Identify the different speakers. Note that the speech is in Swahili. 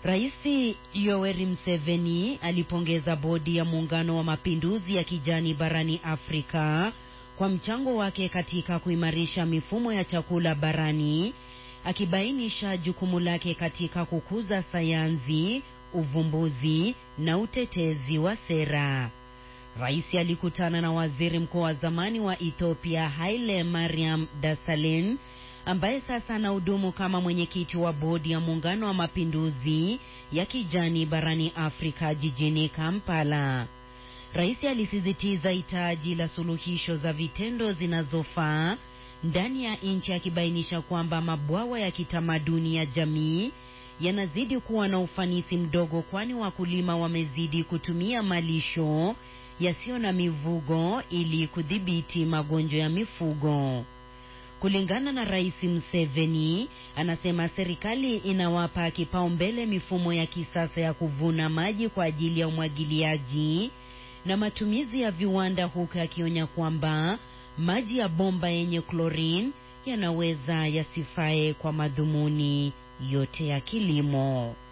Speaker 1: Rais Yoweri Museveni alipongeza bodi ya muungano wa mapinduzi ya kijani barani Afrika kwa mchango wake katika kuimarisha mifumo ya chakula barani, akibainisha jukumu lake katika kukuza sayansi, uvumbuzi na utetezi wa sera. Rais alikutana na waziri mkuu wa zamani wa Ethiopia Haile Mariam Desalegn ambaye sasa anahudumu kama mwenyekiti wa bodi ya muungano wa mapinduzi ya kijani barani Afrika jijini Kampala. Rais alisisitiza hitaji la suluhisho za vitendo zinazofaa ndani ya nchi, akibainisha kwamba mabwawa ya kitamaduni ya jamii yanazidi kuwa na ufanisi mdogo, kwani wakulima wamezidi kutumia malisho yasiyo na mivugo ili kudhibiti magonjwa ya mifugo. Kulingana na Rais Museveni, anasema serikali inawapa kipaumbele mifumo ya kisasa ya kuvuna maji kwa ajili ya umwagiliaji na matumizi ya viwanda, huku akionya kwamba maji ya bomba yenye klorini yanaweza yasifae kwa madhumuni yote ya kilimo.